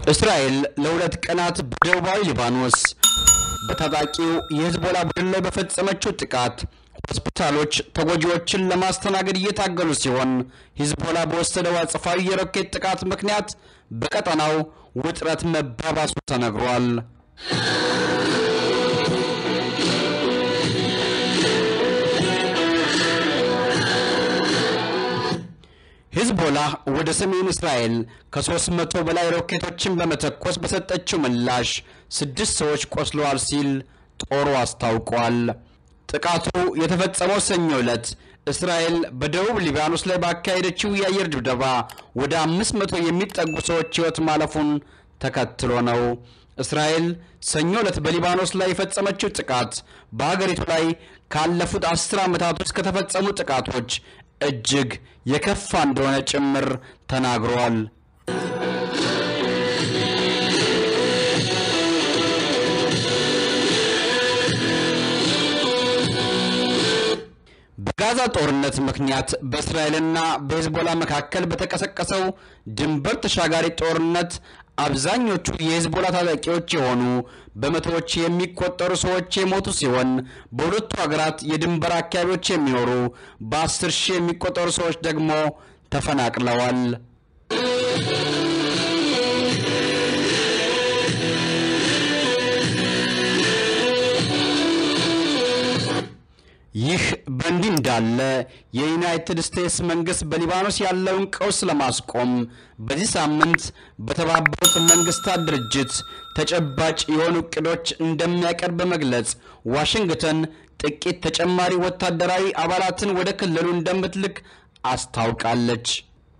እስራኤል ለሁለት ቀናት በደቡባዊ ሊባኖስ በታጣቂው የሂዝቦላ ቡድን ላይ በፈጸመችው ጥቃት ሆስፒታሎች ተጎጂዎችን ለማስተናገድ እየታገሉ ሲሆን ሂዝቦላ በወሰደው አጸፋዊ የሮኬት ጥቃት ምክንያት በቀጠናው ውጥረት መባባሱ ተነግሯል። ሂዝቦላ ወደ ሰሜን እስራኤል ከሦስት መቶ በላይ ሮኬቶችን በመተኮስ በሰጠችው ምላሽ ስድስት ሰዎች ቆስለዋል ሲል ጦሩ አስታውቋል። ጥቃቱ የተፈጸመው ሰኞ ዕለት እስራኤል በደቡብ ሊባኖስ ላይ ባካሄደችው የአየር ድብደባ ወደ አምስት መቶ የሚጠጉ ሰዎች ሕይወት ማለፉን ተከትሎ ነው። እስራኤል ሰኞ ዕለት በሊባኖስ ላይ የፈጸመችው ጥቃት በሀገሪቱ ላይ ካለፉት አስር ዓመታት ውስጥ ከተፈጸሙ ጥቃቶች እጅግ የከፋ እንደሆነ ጭምር ተናግሯል። በጋዛ ጦርነት ምክንያት በእስራኤልና በሂዝቦላ መካከል በተቀሰቀሰው ድንበር ተሻጋሪ ጦርነት አብዛኞቹ የሂዝቦላ ታጣቂዎች የሆኑ በመቶዎች የሚቆጠሩ ሰዎች የሞቱ ሲሆን በሁለቱ ሀገራት የድንበር አካባቢዎች የሚኖሩ በአስር ሺህ የሚቆጠሩ ሰዎች ደግሞ ተፈናቅለዋል። ይህ በእንዲህ እንዳለ የዩናይትድ ስቴትስ መንግስት በሊባኖስ ያለውን ቀውስ ለማስቆም በዚህ ሳምንት በተባበሩት መንግስታት ድርጅት ተጨባጭ የሆኑ እቅዶች እንደሚያቀርብ በመግለጽ ዋሽንግተን ጥቂት ተጨማሪ ወታደራዊ አባላትን ወደ ክልሉ እንደምትልክ አስታውቃለች።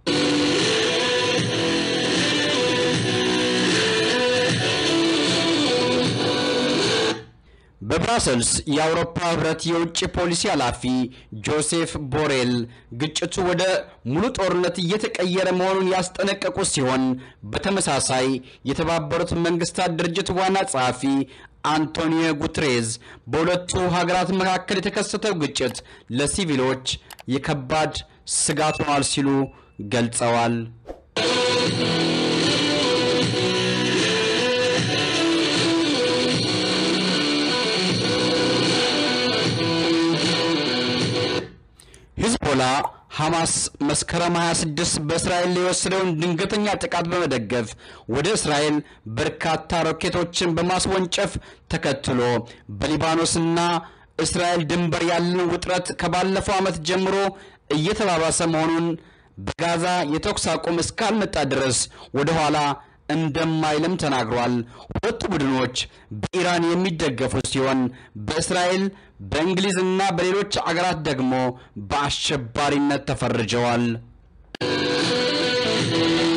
በብራሰልስ የአውሮፓ ህብረት የውጭ ፖሊሲ ኃላፊ ጆሴፍ ቦሬል ግጭቱ ወደ ሙሉ ጦርነት እየተቀየረ መሆኑን ያስጠነቀቁ ሲሆን በተመሳሳይ የተባበሩት መንግስታት ድርጅት ዋና ጸሐፊ አንቶኒዮ ጉትሬዝ በሁለቱ ሀገራት መካከል የተከሰተው ግጭት ለሲቪሎች የከባድ ስጋት ሆኗል ሲሉ ገልጸዋል። ሂዝቦላ ሐማስ መስከረም 26 በእስራኤል ላይ የወሰደውን ድንገተኛ ጥቃት በመደገፍ ወደ እስራኤል በርካታ ሮኬቶችን በማስወንጨፍ ተከትሎ በሊባኖስና እስራኤል ድንበር ያለን ውጥረት ከባለፈው ዓመት ጀምሮ እየተባባሰ መሆኑን በጋዛ የተኩስ አቁም እስካልመጣ ድረስ ወደ ኋላ እንደማይልም ተናግሯል። ሁለቱ ቡድኖች በኢራን የሚደገፉ ሲሆን በእስራኤል በእንግሊዝና በሌሎች አገራት ደግሞ በአሸባሪነት ተፈርጀዋል።